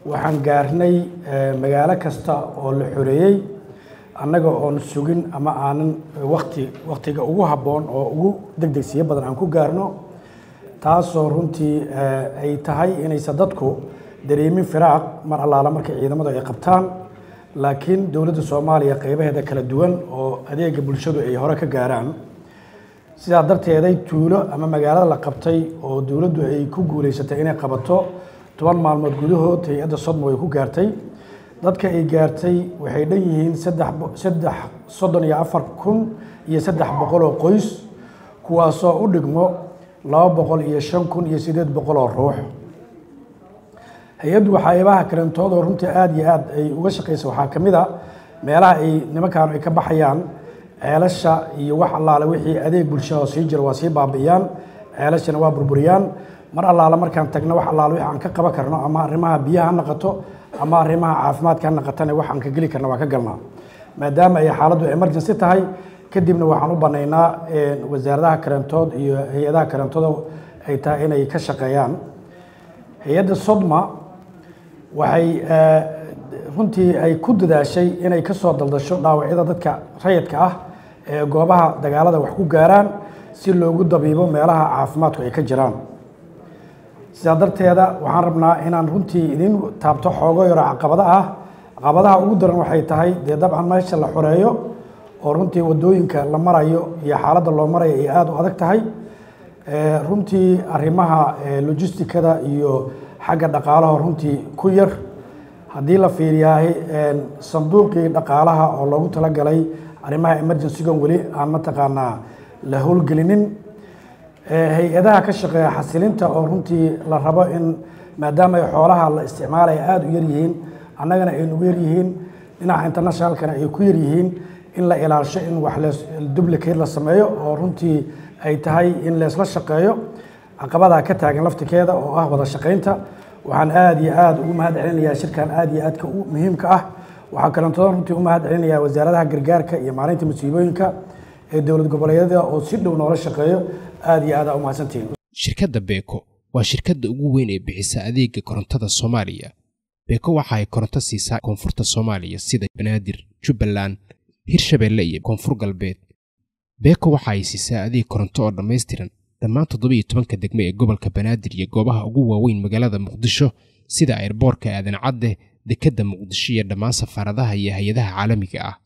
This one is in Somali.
waxaan gaarnay magaalo kasta oo la xoreeyey annaga oon sugin ama aanan wakti waktiga ugu habboon oo ugu degdegsiyo badan aan ku gaarno taasoo runtii ay tahay inaysan dadku dareemin firaaq mar allaala markay ciidamadu ay qabtaan laakiin dowladda soomaaliya qeybaheeda kala duwan oo adeega bulshadu ay hore ka gaaraan sidaa darteeday tuulo ama magaalada la qabtay oo dowladdu ay ku guuleysatay inay qabato toban maalmood gudahood hay-adda sodmo ay ku gaartay dadka ay gaartay waxay dhan yihiin saddex soddon iyo afar kun iyo saddex boqol oo qoys kuwaasoo u dhigmo laba boqol iyo shan kun iyo siddeed boqol oo ruux hay-addu waxyaabaha kalentoodo runtii aada iyo aad ay uga shaqeysa waxaa ka mid a meelaha ay nimankaan ay ka baxayaan ceelasha iyo wax allaale wixii adeeg bulshada sii jira waa sii baabi'iyaan ceelashana waa burburiyaan mar allaale markaan tagno wax allaale wixii aan ka qaban karno ama arrimaha biyaha ha naqato ama arrimaha caafimaadka ha naqatana wax aan ka geli karna waa ka galnaa maadaama ay xaaladdu emergency tahay kadibna waxaan u banaynaa wasaaradaha karantood iyo hay-adaha karantooda ay tahay inay ka shaqeeyaan hay-adda sodma waxay runtii ay ku dadaashay inay ka soo daldasho dhaawacyada dadka rayidka ah ee goobaha dagaalada wax ku gaaraan si loogu dabiibo meelaha caafimaadku ay ka jiraan sidaa darteeda waxaan rabnaa inaan runtii idin taabto xoogo yaro caqabada ah caqabadaha ugu daran waxay tahay dee dabcan meesha la xoreeyo oo runtii wadooyinka la marayo iyo xaaladda loo marayo ay aada u adag tahay runtii arrimaha logistikada iyo xagga dhaqaalaha runtii ku yar haddii la fiiriyahay sanduuqii dhaqaalaha oo loogu talagalay arrimaha emergencygan weli aan mataqaanaa la howlgelinin hay-adaha ka shaqeeya xasilinta oo runtii la rabo in maadaama ay xoolaha la isticmaalaya aada u yaryihiin annagana ay nugu yaryihiin dhinaca internationalkana ay ku yaryihiin in la ilaasho in wax dublicate la sameeyo oo runtii ay tahay in leesla shaqeeyo caqabadaa ka taagan laftikeeda oo ah wada shaqaynta waxaan aada iyo aada ugu mahad celinayaa shirkan aada iyo aadka u muhiimka ah waxaa kalentooda runtii u mahad celinayaa wasaaradaha gargaarka iyo maalinta musiibooyinka ee dowlad goboleedyada oo si dhow noola shaqeeyo aada iyo aada u mahadsantihiin shirkadda beeko waa shirkadda ugu weyn ee bixisa adeega korontada soomaaliya beeko waxa ay koronto siisaa koonfurta soomaaliya sida banaadir jubbaland hirshabeelle iyo koonfur galbeed beeko waxa ay siisaa adeeg koronto oo dhammaystiran dhammaan toddobiyo tobanka degme ee gobolka banaadir iyo goobaha ugu waaweyn magaalada muqdisho sida airboorka aadan cadde dekedda muqdisho iyo dhammaan safaaradaha iyo hay-adaha caalamiga ah